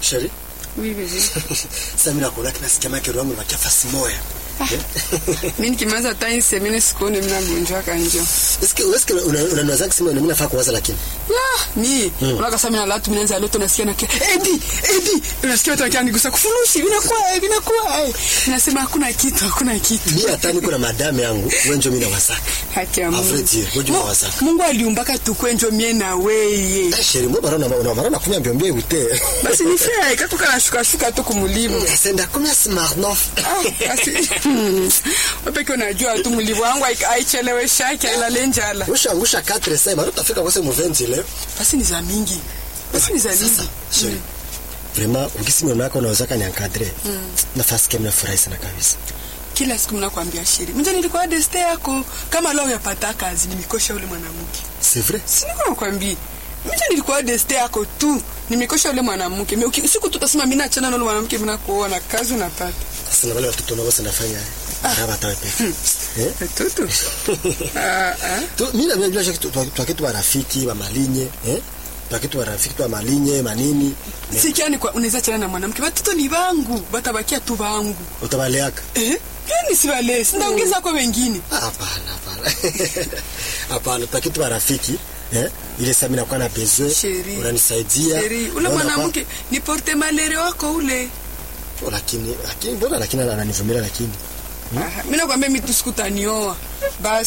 Sheri. Oui, bébé. Sasa mimi nakuona kina sikia make wangu na kiafasi moya. Mimi nikimaliza hata hii semene sikuone mimi nagonjwa kanjo. Eske eske unaniwaza kusema mimi nafaa kuwaza lakini. Ya, mi. Unaka sasa mimi na latu mnaanza loto nasikia na Edi, Edi. Unasikia watu wakiwa nigusa kufurushi, vinakuwa, vinakuwa. Nasema hakuna kitu, hakuna kitu. Mimi hata niko na madame yangu, wewe ndio mimi nawasaka. Haki ya A Mungu. vrai dire, wewe ndio Mu- nawasaka. Mungu aliumbaka tukwenjo mie na weye. Eh, Sheri, mbona barona una barona kunya mbio mbio ute. Basi ni fair, kakuka na shuka shuka tu kumulimu. Senda kumya Smirnoff. Ah, basi. Wapeke unajua tu mlivu wangu hai- haicheleweshaki hailale njala. Ushangusha 4 sasa, bado utafika kwa sema 20 leo. Basi ni za mingi. Basi ni za Sasa, mingi. Sheri. Vraiment, ukisi mwana wako unaweza kani encadrer. Nafasi kama nafurahi sana kabisa. Kila siku mnakwambia shiri. Mje nilikuwa deste yako. Kama leo yapata kazi nimekosha ule mwanamke. C'est vrai? Si niko nakwambia. Mje nilikuwa deste yako tu. Nimekosha ule mwanamke. Mimi uki- siku tutasema mimi naachana na ule mwanamke mimi nakuona kazi unapata. Sasa na wale watoto nao sasa nafanya. Hapa tawe peke. Eh? Watoto. Ah ah. Tu mimi na bila shaka twakitu wa rafiki wa malinye, eh? Twakitu wa rafiki wa malinye, manini. Sikia ni kwa unaweza chana na mwanamke. Watoto ni wangu. Batabakia tu wangu. Utabaleaka. Eh? Gani si wale? Sinaongeza kwa wengine. Hapana, hapana. Hapana, twakitu wa rafiki, eh? Ile sasa mimi nakuwa na besoin, Sheri. unanisaidia. Sheri, ule Unaona mwanamke ni porte malere wako ule. kwa- Lakini lakini mbona lakini ananivumilia lakini. Aha, Mimi nakwambia mimi tu sikutanioa. Basi